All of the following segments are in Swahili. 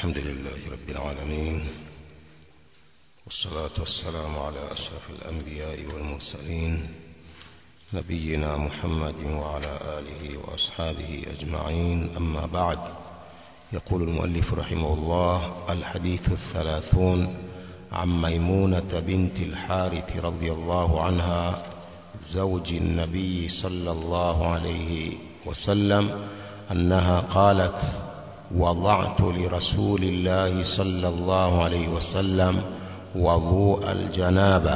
الحمد لله رب العالمين والصلاة والسلام على أشرف الأنبياء والمرسلين نبينا محمد وعلى آله وأصحابه أجمعين أما بعد يقول المؤلف رحمه الله الحديث الثلاثون عن ميمونة بنت الحارث رضي الله عنها زوج النبي صلى الله عليه وسلم أنها قالت وضعت لرسول الله صلى الله عليه وسلم وضوء الجنابة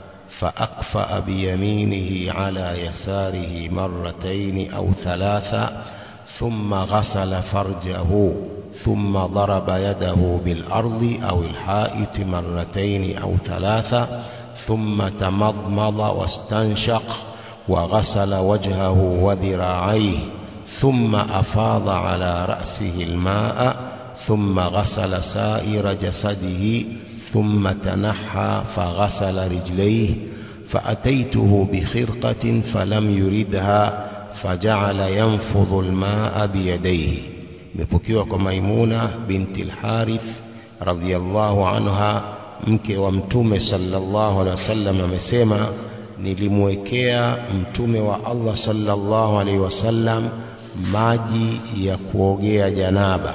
فأكفأ بيمينه على يساره مرتين أو ثلاثة ثم غسل فرجه ثم ضرب يده بالأرض أو الحائط مرتين أو ثلاثة ثم تمضمض واستنشق وغسل وجهه وذراعيه ثم أفاض على رأسه الماء ثم غسل سائر جسده ثم تنحى فغسل رجليه فأتيته بخرقة فلم يردها فجعل ينفض الماء بيديه imepokewa kwa Maimuna binti al-Harith radhiyallahu anha mke wa mtume sallallahu alaihi wasallam amesema nilimwekea mtume wa Allah sallallahu alaihi wasallam maji ya kuogea janaba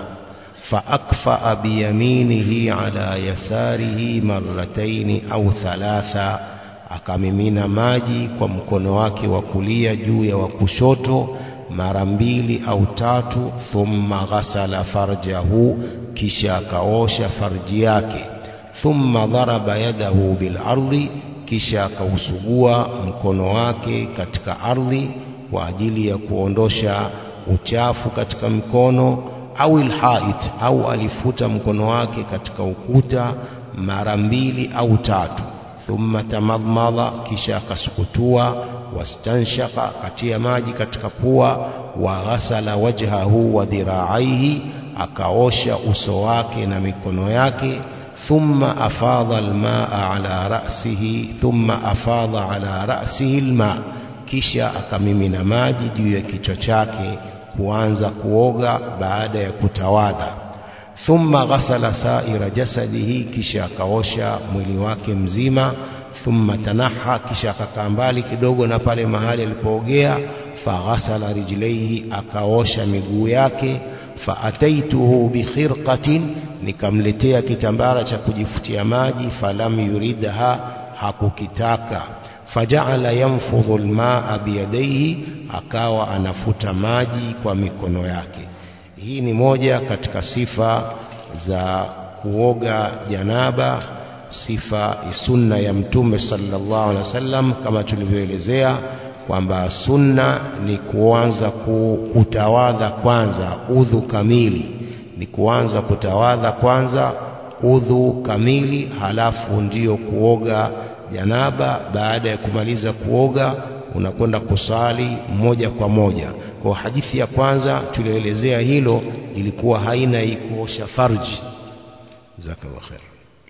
faakfaa biyaminihi ala yasarihi marrataini au thalatha akamimina maji kwa mkono wake wa kulia juu ya wa kushoto mara mbili au tatu thumma ghasala farjahu kisha akaosha farji yake thumma dharaba yadahu bil ardi kisha akausugua mkono wake katika ardhi kwa ajili ya kuondosha uchafu katika mkono au ilhait au alifuta mkono wake katika ukuta mara mbili au tatu thumma tamadmada kisha akasukutua wastanshaka akatia maji katika pua wa ghasala wajhahu wa dhiraaihi akaosha uso wake na mikono yake thumma afadha almaa ala ra'sihi thumma afadha ala ra'sihi almaa kisha akamimina maji juu ya kichwa chake kuanza kuoga baada ya kutawadha thumma ghasala saira jasadihi kisha akaosha mwili wake mzima thumma tanaha kisha akakaa mbali kidogo na pale mahali alipoogea faghasala rijlaihi akaosha miguu yake faataituhu bikhirqatin nikamletea kitambara cha kujifutia maji falam yuridha hakukitaka fajaala yanfudhu almaa biyadaihi akawa anafuta maji kwa mikono yake hii ni moja katika sifa za kuoga janaba sifa sunna ya mtume sallallahu alaihi wasallam kama tulivyoelezea kwamba sunna ni kuanza kutawadha kwanza udhu kamili ni kuanza kutawadha kwanza udhu kamili halafu ndiyo kuoga janaba baada ya kumaliza kuoga unakwenda kusali moja kwa moja kwa hadithi ya kwanza tulioelezea hilo ilikuwa haina kuosha farji jazakallahu khair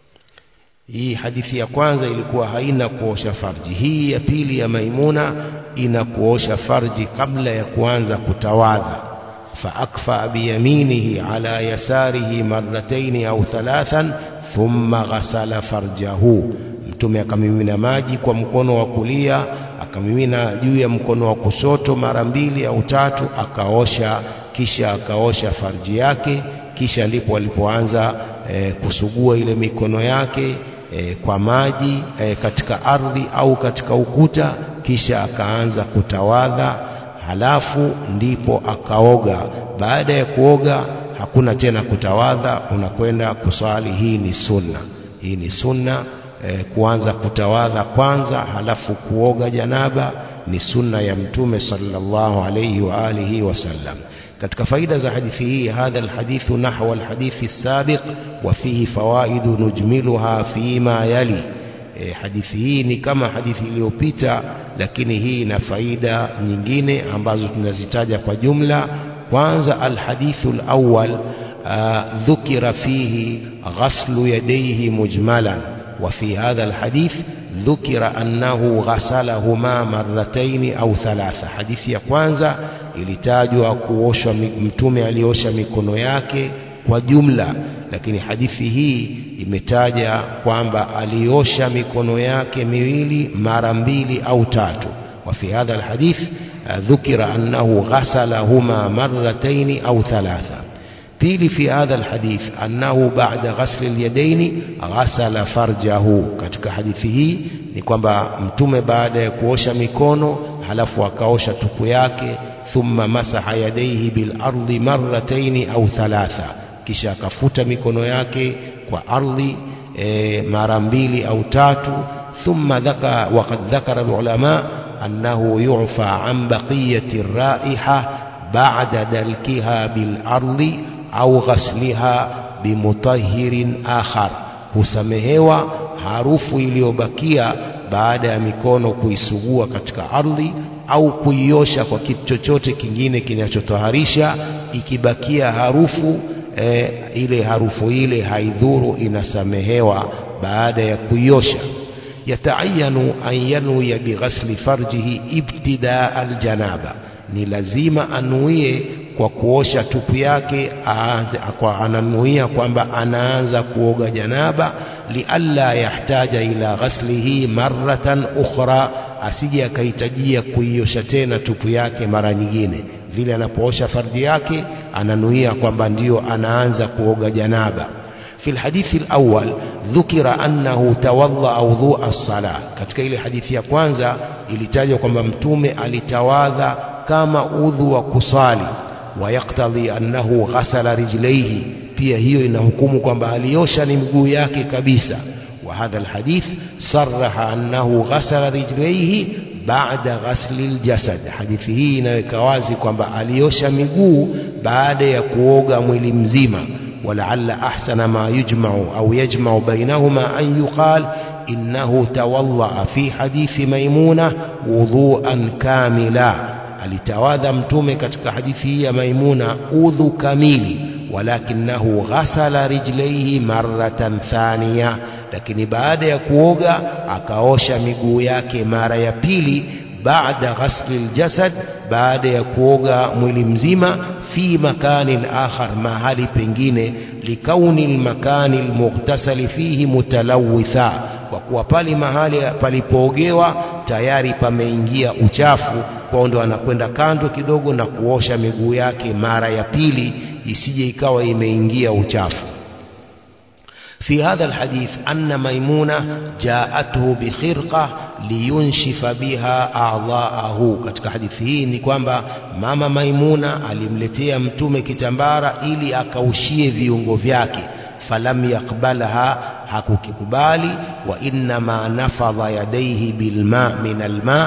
hii hadithi ya kwanza ilikuwa haina kuosha farji hii ya pili ya maimuna ina kuosha farji kabla ya kuanza kutawadha faakfa biyaminihi ala yasarihi marrataini au thalathan thumma ghasala farjahu mtume akamimina maji kwa mkono wa kulia akamimina juu ya mkono wa kushoto mara mbili au tatu akaosha kisha akaosha farji yake kisha ndipo alipoanza e, kusugua ile mikono yake e, kwa maji e, katika ardhi au katika ukuta kisha akaanza kutawadha halafu ndipo akaoga baada ya kuoga hakuna tena kutawadha unakwenda kuswali hii ni sunna hii ni sunna e, kuanza kutawadha kwanza halafu kuoga janaba ni sunna ya mtume sallallahu alayhi wa alihi wasallam katika faida za hadithi hii hadha alhadithu nahwa alhadithi sabiq wa fihi fawaidu nujmiluha fima yali e, hadithi hii ni kama hadithi iliyopita lakini hii ina faida nyingine ambazo tunazitaja kwa jumla kwanza alhadithu alawwal dhukira fihi ghaslu yadayhi mujmalan وفي هذا الحديث ذكر أنه غسلهما مرتين أو ثلاثة حديث ya kwanza ilitajwa kuoshwa mtume aliosha mikono yake kwa jumla lakini hadithi hii imetaja kwamba aliosha mikono yake miwili mara mbili au tatu وفي هذا الحديث ذكر أنه غسلهما مرتين أو ثلاثة pili fi hadha alhadith annahu ba'da ghasli alyadaini ghasala farjahu katika hadithi hii ni kwamba mtume baada ya kuosha mikono halafu akaosha tupu yake thumma masaha yadaihi bil ardi marrataini au thalatha kisha akafuta mikono yake kwa ardhi e, mara mbili au tatu thumma dhaka waqad dhakara alulama annahu yu'fa an baqiyati raiha ba'da dalkiha bil ardi au ghasliha bimutahirin akhar husamehewa harufu iliyobakia baada ya mikono kuisugua katika ardhi au kuiosha kwa kitu chochote kingine kinachotoharisha ikibakia harufu e, ile harufu ile haidhuru inasamehewa baada ya kuiosha yataayanu an yanwiya bighasli farjihi ibtidaa aljanaba ni lazima anuie kwa kuosha tupu yake aanze kwa ananuia kwamba anaanza kuoga janaba lialla yahtaja ila ghaslihi marratan ukhra asije akahitajia kuiosha tena tupu yake mara nyingine vile anapoosha fardhi yake ananuia kwamba ndiyo anaanza kuoga janaba في الحديث الأول ذكر أنه توضأ وضوء الصلاة katika ile hadithi ya kwanza ilitajwa kwamba mtume alitawadha kama udhu wa kusali ويقتضي أنه غسل رجليه pia hiyo inahukumu kwamba aliosha ni mguu yake kabisa وهذا الحديث صرح أنه غسل رجليه بعد غسل الجسد hadithi hii inaweka wazi kwamba aliosha miguu baada ya kuoga mwili mzima ولعل أحسن ما يجمع أو يجمع بينهما أن يقال إنه توضأ في حديث ميمونة وضوءا كاملا alitawadha mtume katika hadithi hii ya maimuna udhu kamili walakinahu ghasala rijlaihi maratan thaniya lakini baada ya kuoga akaosha miguu yake mara ya pili baada ghasli ljasad baada ya kuoga mwili mzima fi makani akhar mahali pengine likauni lmakani lmughtasali fihi mutalawitha kwa kuwa pale mahali palipoogewa tayari pameingia uchafu kwao ndo anakwenda kando kidogo na kuosha miguu yake mara ya pili isije ikawa imeingia uchafu في هذا الحديث أن ميمونة جاءته بخرقة لينشف بها أعضاءه katika hadithi hii ni kwamba mama Maimuna alimletea mtume kitambara ili akaushie viungo vyake falam yakbalha hakukikubali wa innama nafadha yadaihi bilma min alma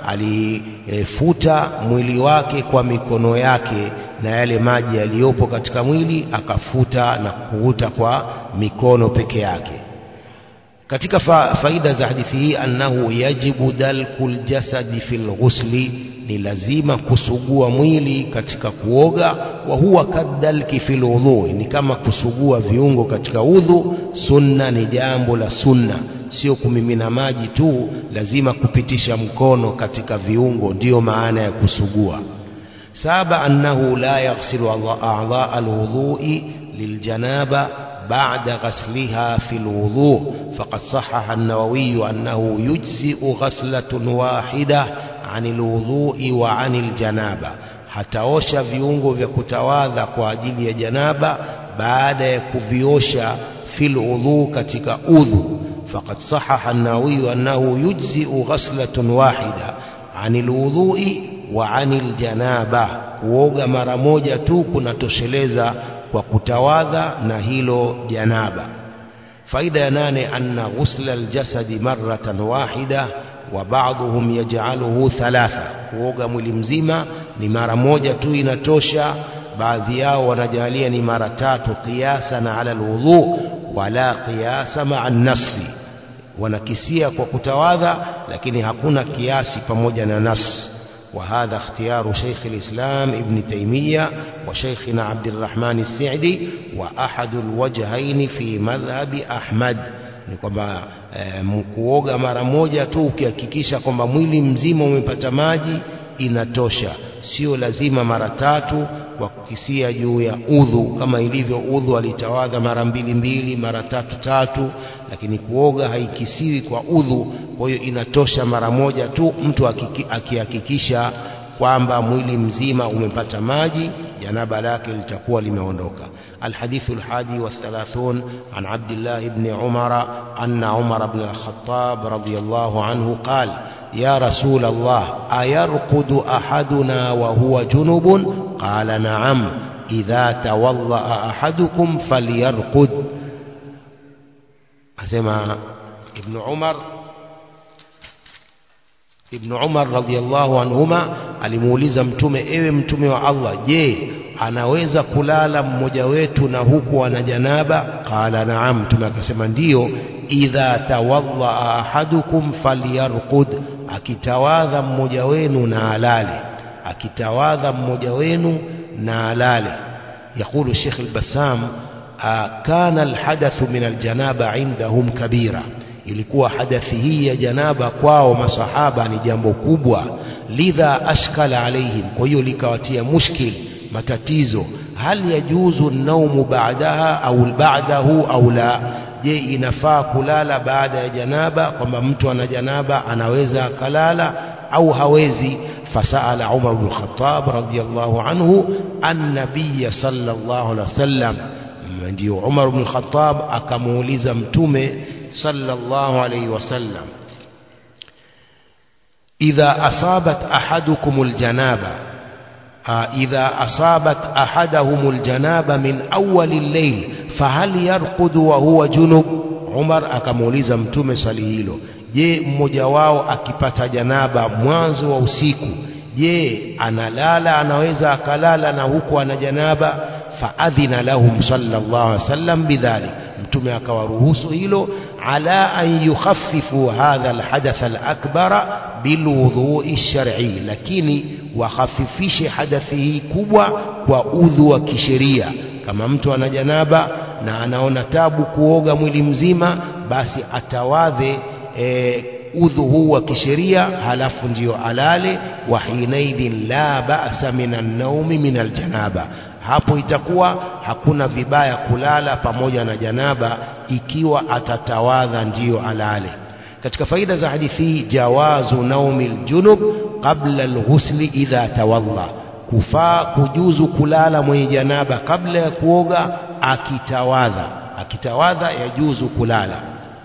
alifuta mwili wake kwa mikono yake na yale maji yaliyopo katika mwili akafuta na kuvuta kwa mikono peke yake katika fa, faida za hadithi hii annahu yajibu dalkul jasadi fil ghusli ni lazima kusugua mwili katika kuoga wa huwa kadalki fil udhu ni kama kusugua viungo katika udhu sunna ni jambo la sunna sio kumimina maji tu lazima kupitisha mkono katika viungo ndiyo maana ya kusugua saba annahu la yaghsilu a'dha alwudhu'i liljanaba بعد غسلها في الوضوء فقد صحح النووي أنه يجزئ غسلة واحدة عن الوضوء وعن الجنابة hataosha viungo vya kutawadha kwa ajili ya janaba baada ya kuviosha fil udhu katika udhu faqad sahaha an-nawawi annahu yujzi'u ghaslatun wahida 'anil wudhu'i wa 'anil janaba kuoga mara moja tu kunatosheleza kwa kutawadha na hilo janaba faida ya nane anna ghusla aljasadi marratan wahida wa ba'dhum yaj'aluhu thalatha kuoga mwili mzima ni mara moja tu inatosha baadhi yao wanajalia ni mara tatu qiyasa na ala alwudhu wala qiyasa ma'a nafsi wanakisia kwa kutawadha lakini hakuna kiasi pamoja na nafsi وهذا اختيار شيخ الإسلام ابن تيمية وشيخنا عبد الرحمن السعدي وأحد الوجهين في مذهب أحمد ni kwamba e, kuoga mara moja tu ukihakikisha kwamba mwili mzima umepata maji inatosha sio lazima mara tatu kwa kukisia juu ya udhu kama ilivyo udhu alitawadha mara mbili mbili mara tatu tatu lakini kuoga haikisiwi kwa udhu kwa hiyo inatosha mara moja tu mtu akihakikisha kwamba mwili mzima umepata maji janaba lake litakuwa limeondoka الحديث الحادي والثلاثون عن عبد الله بن عمر أن عمر بن الخطاب رضي الله عنه قال يا رسول الله أيرقد أحدنا وهو جنب قال نعم إذا توضأ أحدكم فليرقد أسمع ابن عمر ابن عمر رضي الله عنهما alimuuliza mtume ewe mtume wa Allah je anaweza kulala mmoja wetu na huku ana janaba qala naam mtume akasema ndiyo idha tawadha ahadukum falyarqud akitawadha mmoja wenu na alale akitawadha mmoja wenu na alale يقول الشيخ البسام كان الحدث من الجنابة عندهم كبيرة ilikuwa hadathi hii ya janaba kwao masahaba ni jambo kubwa lidha ashkala alaihim kwa hiyo likawatia mushkil matatizo hal yajuzu naumu baadaha au ba'dahu au la je inafaa kulala baada ya janaba kwamba mtu ana janaba anaweza akalala au hawezi فسأل عمر بن الخطاب رضي الله عنه النبي صلى الله عليه وسلم ndio Umar ibn Khattab akamuuliza mtume sallallahu alayhi wasallam idha asabat ahadukum aljanaba idha asabat ahadahum aljanaba min awwal al-layl fahal yarqudu wa huwa junub Umar akamuuliza mtume swali hilo je mmoja wao akipata janaba mwanzo wa usiku je analala anaweza akalala na huku ana janaba faadhina lahum sallallahu alaihi wasallam bidhalik mtume akawaruhusu hilo ala an yukhaffifu hadha alhadath alakbara bilwudhui shar'i lakini wakhafifishe hadathi hii kubwa kwa udhu wa kisheria kama mtu ana janaba na anaona tabu kuoga mwili mzima basi atawadhe e, udhu huu wa kisheria halafu ndiyo alale wa hinaidhin la ba'sa minan naumi min aljanaba hapo itakuwa hakuna vibaya kulala pamoja na janaba ikiwa atatawadha ndiyo alale katika faida za hadithi hii jawazu naumi aljunub qabla alghusli idha tawadha kufaa kujuzu kulala mwenye janaba kabla ya kuoga akitawadha akitawadha yajuzu kulala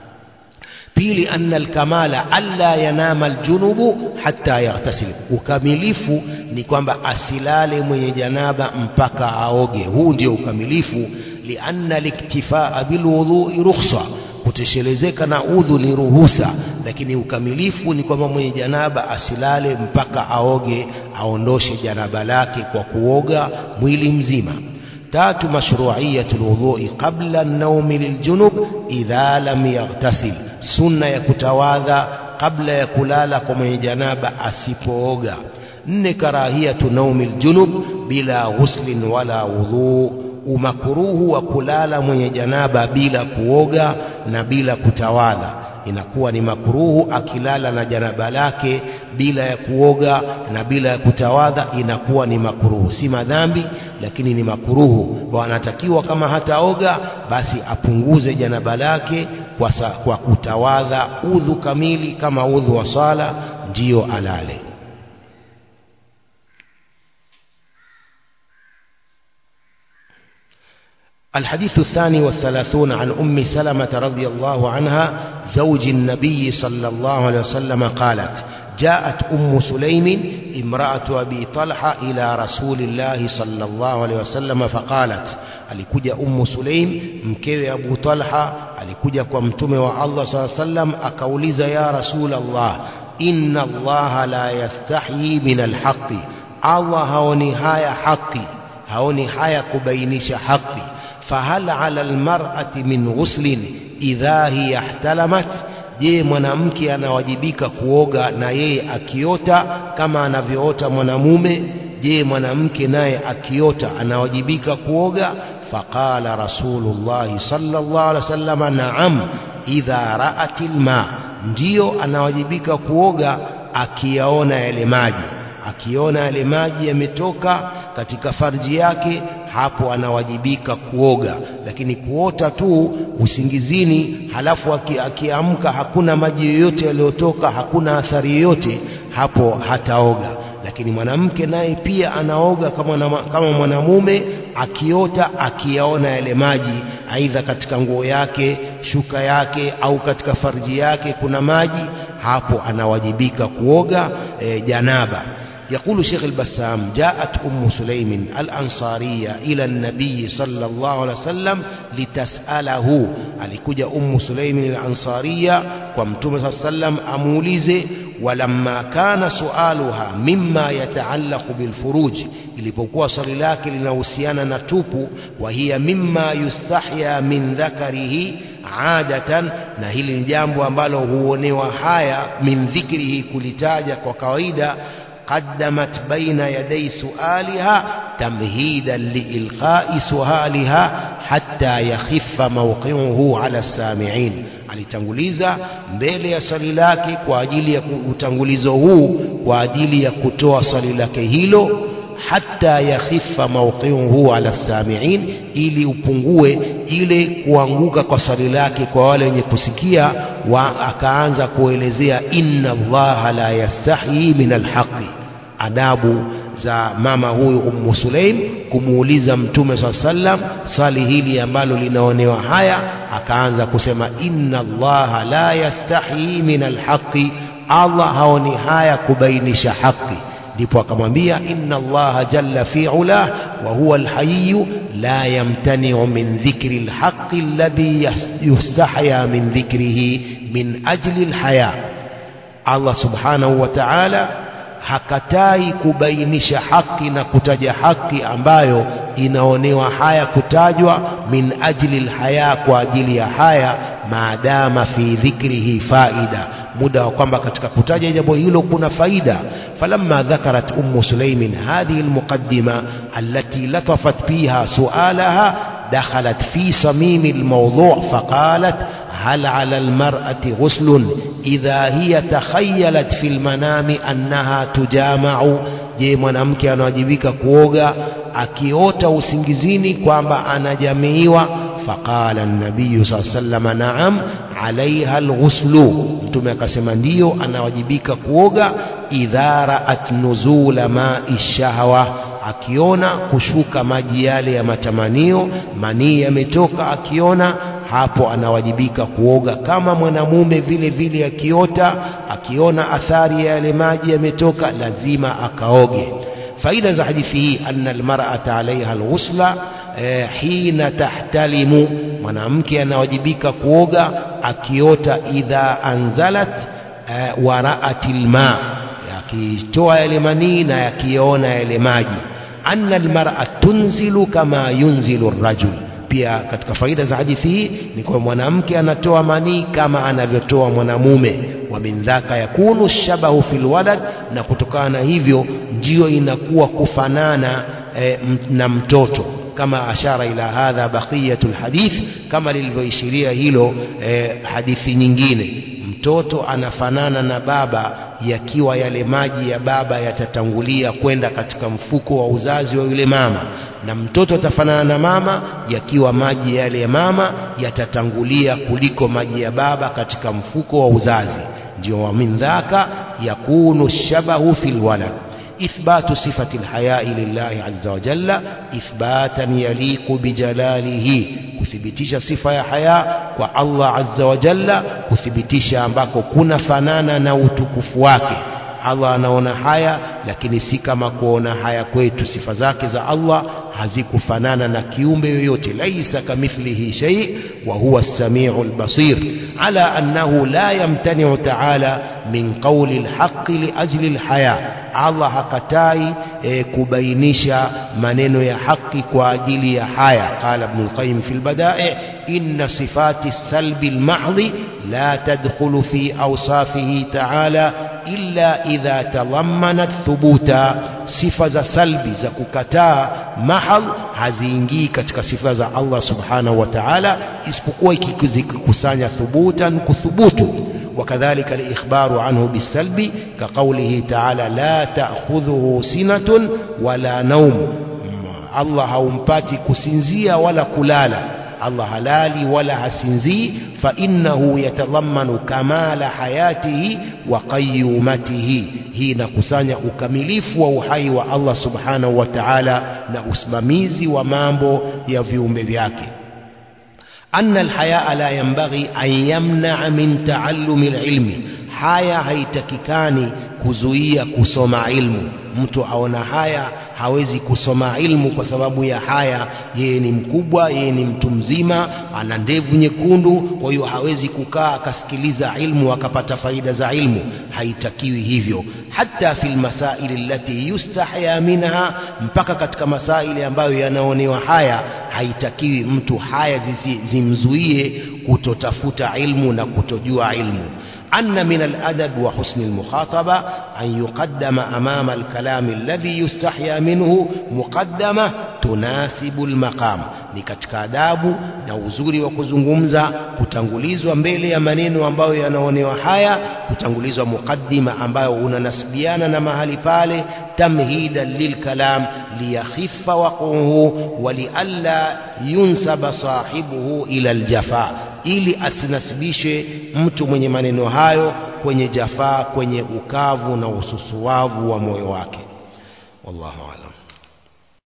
pili anna alkamala alla yanama aljunubu hatta yaghtasil ukamilifu ni kwamba asilale mwenye janaba mpaka aoge huu ndio ukamilifu lianna liktifaa bilwudhui rukhsa kutoshelezeka na udhu ni ruhusa lakini ukamilifu ni kwamba mwenye janaba asilale mpaka aoge aondoshe janaba lake kwa kuoga mwili mzima tatu mashru'iyatul wudhu'i qabla an-nawmi liljunub idha lam yaghtasil sunna ya kutawadha kabla ya kulala kwa mwenye janaba asipooga nne karahiyatu naumi aljunub bila ghuslin wala wudhu umakruhu wa kulala mwenye janaba bila kuoga na bila kutawadha inakuwa ni makruhu akilala na janaba lake bila ya kuoga na bila ya kutawadha inakuwa ni makruhu si madhambi lakini ni makruhu wanatakiwa kama hataoga basi apunguze janaba lake kwa, sa, kwa kutawadha udhu kamili kama udhu wa sala ndiyo alale الحديث الثاني والثلاثون عن أم سلمة رضي الله عنها زوج النبي صلى الله عليه وسلم قالت جاءت أم سليم امرأة أبي طلحة إلى رسول الله صلى الله عليه وسلم فقالت alikuja ummu sulaim mkewe abu talha alikuja kwa mtume wa allah saa sallam akauliza ya rasul allah inna allaha la yastahyi min alhaqi allah haoni haya haqi haoni haya kubainisha haqi fahal ala almar'ati min ghuslin idha hiya ihtalamat je mwanamke anawajibika kuoga na yeye akiota kama anavyoota mwanamume je mwanamke naye akiota anawajibika kuoga faqala rasulullahi sallallahu alaihi wasallam naam idha ra'at alma ndiyo anawajibika kuoga akiyaona yale maji akiona yale maji yametoka katika farji yake hapo anawajibika kuoga lakini kuota tu usingizini halafu akiamka hakuna maji yoyote yaliyotoka hakuna athari yoyote hapo hataoga lakini mwanamke naye pia anaoga kama, kama mwanamume akiota akiyaona yale maji aidha katika nguo yake shuka yake au katika farji yake kuna maji hapo anawajibika kuoga e, janaba يقول شيخ البسام جاءت أم سليم الأنصارية إلى النبي صلى الله عليه وسلم لتسأله alikuja أم سليم الأنصارية ومتوم صلى الله عليه وسلم أموليزه ولما كان سؤالها مما يتعلق بالفروج ilipokuwa swali lake linahusiana na tupu wa hiya mimma yustahya min dhakarihi adatan na hili ni jambo ambalo huonewa haya min dhikrihi kulitaja kwa kawaida قدمت بين يدي سؤالها تمهيدا لإلقاء سؤالها حتى يخف موقعه على السامعين alitanguliza mbele ya swali lake kwa ajili ya utangulizo huu kwa ajili ya kutoa swali lake hilo hata yakhifa mawqiuhu ala samiin ili upungue ile kuanguka kwa swali lake kwa wale wenye kusikia wa akaanza kuelezea inna allaha la yastahi min alhaqi adabu za mama huyu ummu sulaim kumuuliza mtume saa sallam swali hili ambalo linaonewa haya akaanza kusema inna allaha la yastahi min alhaqi allah haoni haya kubainisha haki ndipo akamwambia inna allaha jalla fi ulah wa huwa alhayyu la yamtani'u min dhikri alhaqqi alladhi yustahya min dhikrihi min ajli alhaya Allah subhanahu wa ta'ala hakatai kubainisha haki na kutaja haki ambayo inaonewa haya kutajwa min ajli alhaya kwa ajili ya haya maadama fi dhikrihi faida muda wa kwamba katika kutaja jambo hilo kuna faida falamma dhakarat ummu sulaimin hadhihi almuqaddima allati latafat fiha sualaha dakhalat fi samim almawdu' faqalat هل على المرأة غسل إذا هي تخيلت في المنام أنها تجامع je mwanamke anawajibika kuoga akiota usingizini kwamba anajamiiwa faqala nabiyu saa salama naam alaiha alghuslu mtume akasema ndiyo anawajibika kuoga idha raat nuzula mai shahwa akiona kushuka maji yale ya matamanio manii yametoka akiona hapo anawajibika kuoga kama mwanamume vile vile akiota akiona athari ya yale maji yametoka lazima akaoge faida za hadithi hii anna almar'ata alaiha alghusla eh, hina tahtalimu mwanamke anawajibika kuoga akiota idha anzalat eh, waraatil ma akitoa yale manii na yakiona yale maji anna almar'a tunzilu kama yunzilu rajul pia katika faida za hadithi hii ni kwa mwanamke anatoa manii kama anavyotoa mwanamume wa min dhaka yakunu shabahu fil walad na kutokana na hivyo ndio inakuwa kufanana e, na mtoto kama ashara ila hadha baqiyatul hadith kama lilivyoishiria hilo e, hadithi nyingine mtoto anafanana na baba yakiwa yale maji ya baba yatatangulia kwenda katika mfuko wa uzazi wa yule mama na mtoto atafanana na mama yakiwa maji yale ya mama yatatangulia kuliko maji ya baba katika mfuko wa uzazi ndio wa min dhaka yakunu shabahu fil walad إثبات صفة الحياء لله عز وجل إثباتا يليق بجلاله kuthibitisha sifa ya haya kwa Allah azza wa jalla kuthibitisha ambako kuna fanana na utukufu wake Allah anaona haya lakini si kama kuona haya kwetu sifa zake za Allah hazikufanana na kiumbe yoyote laisa kamithlihi shay wa huwa as-sami'ul basir ala annahu la yamtani'u ta'ala min qawli al-haqq li ajli al-haya Allah hakatai e, kubainisha maneno ya haki kwa ajili ya haya qala ibn al-qayyim fi al-bada'i inna sifati as-salbi al-mahdhi la tadkhulu fi awsafihi ta'ala illa idha talammanat thubuta sifa za salbi za kukataa mahal haziingii katika sifa za Allah subhanahu wa ta'ala isipokuwa ikikusanya thubutan kuthubutu وكذلك الإخبار عنه بالسلب كقوله تعالى لا تأخذه سنة ولا نوم الله haumpati kusinzia wala kulala Allah halali wala hasinzii فإنه يتضمن كمال حياته وقيومته hii inakusanya ukamilifu wa uhai wa Allah subhanahu wa ta'ala na usimamizi wa mambo ya viumbe vyake أن الحياء لا ينبغي أن يمنع من تعلم العلم haya haitakikani kuzuia kusoma ilmu mtu aona haya hawezi kusoma ilmu kwa sababu ya haya yeye ni mkubwa yeye ni mtu mzima ana ndevu nyekundu kwa hiyo hawezi kukaa akasikiliza ilmu akapata faida za ilmu haitakiwi hivyo hata fil masaili allati yustahya minha mpaka katika masaili ambayo yanaonewa haya haitakiwi mtu haya zimzuie kutotafuta ilmu na kutojua ilmu أن من الأدب وحسن المخاطبة أن يقدم أمام الكلام الذي يستحيا منه مقدمة تناسب المقام ni katika adabu na uzuri wa kuzungumza kutangulizwa mbele ya maneno ambayo yanaonewa haya kutangulizwa mukaddima ambayo unanasibiana na mahali pale tamhidan lilkalam liyakhiffa waquhu walialla yunsaba sahibuhu ila aljafa ili asinasibishe mtu mwenye maneno hayo kwenye jafaa kwenye ukavu na ususuwavu wa moyo wake wallahu alam